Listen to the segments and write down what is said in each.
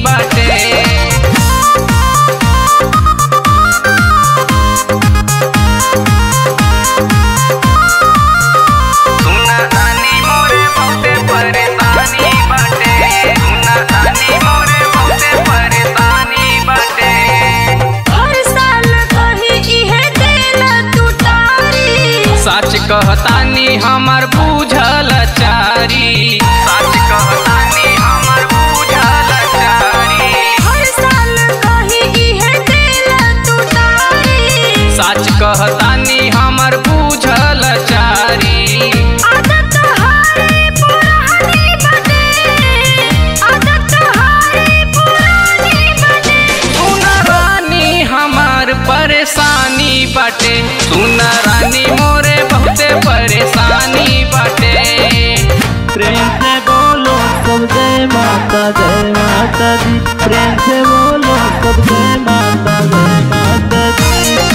बाटे सुना तानी मोरे बहुते परेशानी बाटे सुना तानी मोरे बहुते परेशानी बाटे हर साल कही इहे देला तू तारी सच कहतानी हमर बूझल चारी सच कहतानी हमर बूझल चारी हर साल कही इहे देला तू तारी सच कहतानी हमर बूझल चारी आदत हारे पुरानी बने आदत हारे पुरानी बने सुन रानी हमार परेशानी बाटे सुन रानी मोरे बहुते परेशानी बाटे प्रेम से बोलो सब जय माता जय माता दी प्रेम से बोलो सब जय माता जय माता दी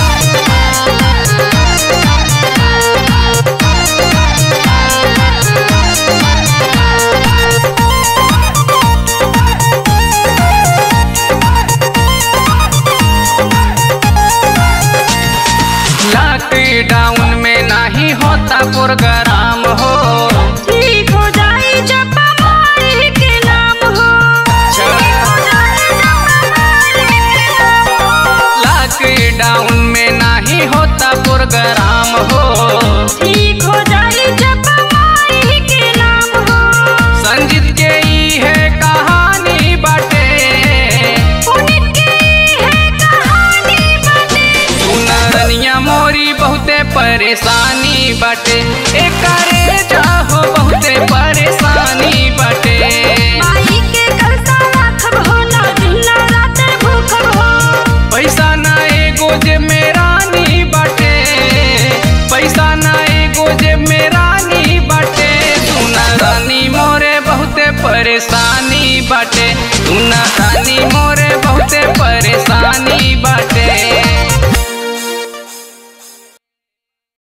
लॉकडाउन में नहीं होता प्रोग्राम हो ठीक हो जाई जब हमारे के नाम हो ठीक हो जाई जब हमारे के नाम हो लॉकडाउन में नहीं होता प्रोग्राम हो ठीक हो जाई जब हमारे के नाम हो संजीत के ई है कहानी बाटे उनकी है कहानी बने सुन रनिया मोरी बहुते परेशानी बाटे एकरे जाहो बहुते परेशानी बाटे माई के करता राखब हो ना दिन ना रात भूखब हो पैसा ना एगो जे मेरानी बाटे पैसा ना एगो जे मेरानी बाटे सुना रानी मोरे बहुते परेशानी बाटे सुना रानी मोरे बहुते परेशानी